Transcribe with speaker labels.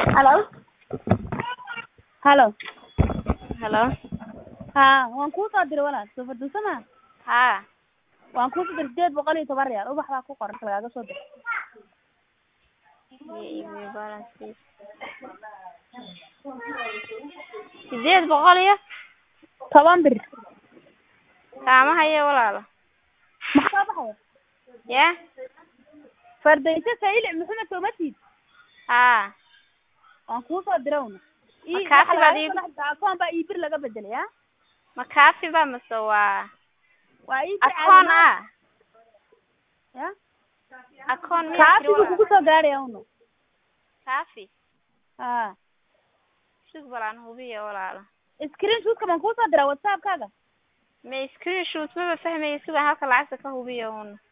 Speaker 1: Hello. Hello.
Speaker 2: Hello.
Speaker 1: Haa, waan kuu soo diray walaal. Soo fadhiiso ma?
Speaker 2: Haa.
Speaker 1: Waan kuu soo diray sideed boqol iyo toban riyaal. Ubax baa ku qoran lagaaga soo diray.
Speaker 2: Iyo iimayl balance. Sideed boqol iyo
Speaker 1: Toban bir.
Speaker 2: kaama hayo walaalo.
Speaker 1: Maxaa baxaya?
Speaker 2: Yaa?
Speaker 1: Fardayso Sayli Maxamed Toomatiid.
Speaker 2: Haa.
Speaker 1: Waan kuu soo diray una.
Speaker 2: Ma kaafi baad ii-
Speaker 1: akoon baa ii bir laga bedelay ha?
Speaker 2: Ma kaafi ba mase waa
Speaker 1: Waa ii bir
Speaker 2: akoon
Speaker 1: caadi
Speaker 2: ah?
Speaker 1: Ya?
Speaker 2: Akoon miyaa
Speaker 1: Kaafi
Speaker 2: tiri
Speaker 1: buu
Speaker 2: walaal?
Speaker 1: kugu soo gaaraya una.
Speaker 2: Kaafi.
Speaker 1: Haa.
Speaker 2: Sug balaan hubiyo walaalo.
Speaker 1: Screenshot ka baan kuu soo diray WhatsApp kaaga.
Speaker 2: Ma screenshot maba fahmayo sugan halka lacagta ka hubiyo un.